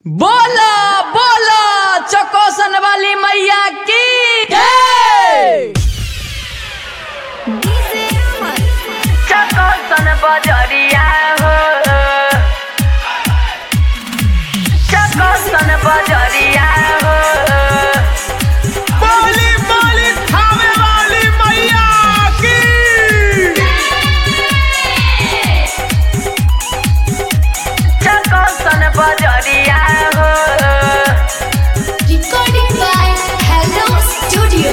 बोला बोला चकोसन वाली मैया की जय चकोसन बजरिया हो चकोसन बजरिया हो बोली बोली खावे वाली मैया की चकोसन बजरिया हो Recording by Hello Studio.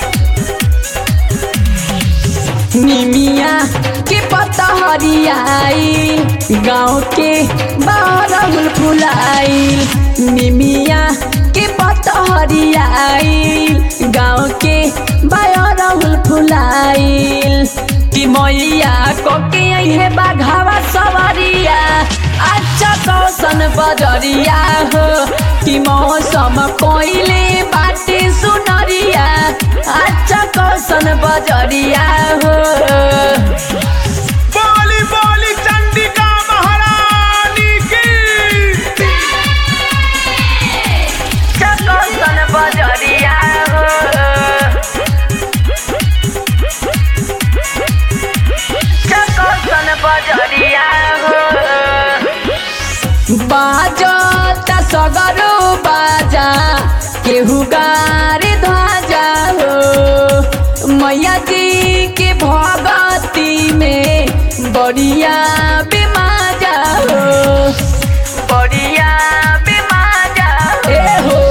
निमिया के पत्ता हरियाई गाँव के बारहुल फुलाई निमिया के पत्ता हरियाई गाँव के बारहुल फुलाई कि मैया को के है बाघावा सवरिया अच्छा कौशन बजरिया हो कि मौसम कोइले बाटे सुनरिया अच्छा कौशन बजरिया हो बोली बोली चंडिका महारानी की चकोसन बजरिया हो चकोसन बजरिया हो बाजता सगरो बाजा केहू गारे ध्वजा हो मैया जी के भगती में बढ़िया बेमाजा हो बढ़िया बेमाजा ए हो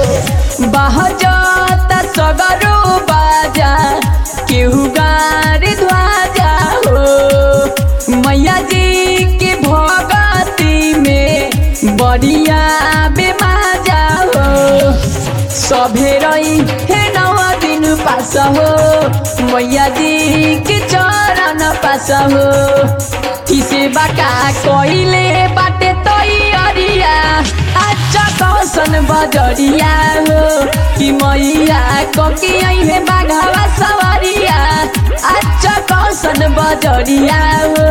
बाजता सगरो बाजा केहू गारे ध्वजा हो मैया जी के भगती में बढ़िया बेमाजा हो सभे रही हे नौ दिन पास हो मैया जी के चरण पास हो किसे बाका कइले बाटे तैयारिया अच्छा कौशन बजरिया हो कि मैया ककी है बाघावा सवरिया अच्छा कौशन बजरिया हो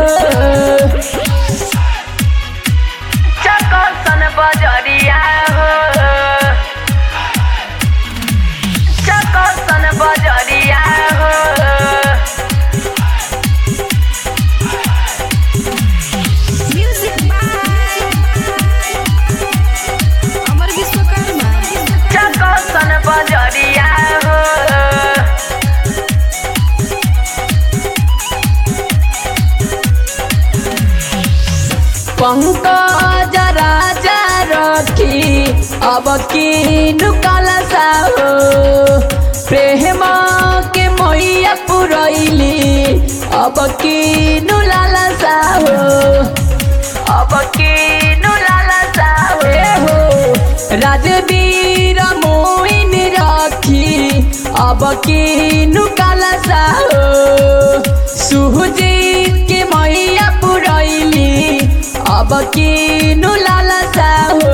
चकोसन बजरिया हो चकोसन बजरिया हो Music by Amar Vishwakarma. चकोसन बजरिया हो पंकज राजा रखी अब की नुकाला हो प्रेम के मैया पुरैली अब की नुलाला हो अब की नुलाला साहो ए हो राजवीर मोइन रखी अब की नुकाला हो सुहजीत के मैया पुरैली अब की नुलाला हो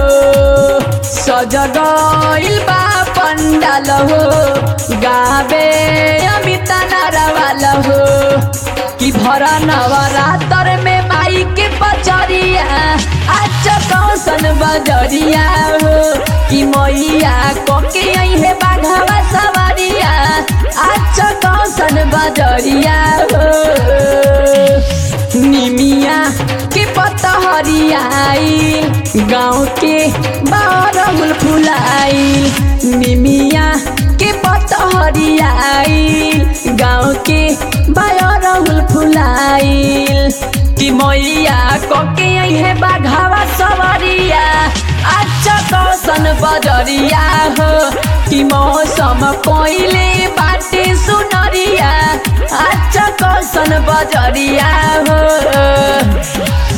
सजगइल बा पंडाल हो गावे अमिता नारावाल हो कि भर नवरात्र में माई के पचरिया आज कौशन बजरिया हो कि मैया कोके है बाघवा सवरिया आज कौशन बजरिया हो निमिया के पत्ता हरियाई गाँव के बारहुल फुलाई निमिया के पत्ता हरियाई गाँव के बारहुल फुलाई कि मैया कोके है बाघावा सवरिया अच्छा कौशन बजरिया हो कि मौसम कोइले बाटे सुनरिया अच्छा कौशन बजरिया हो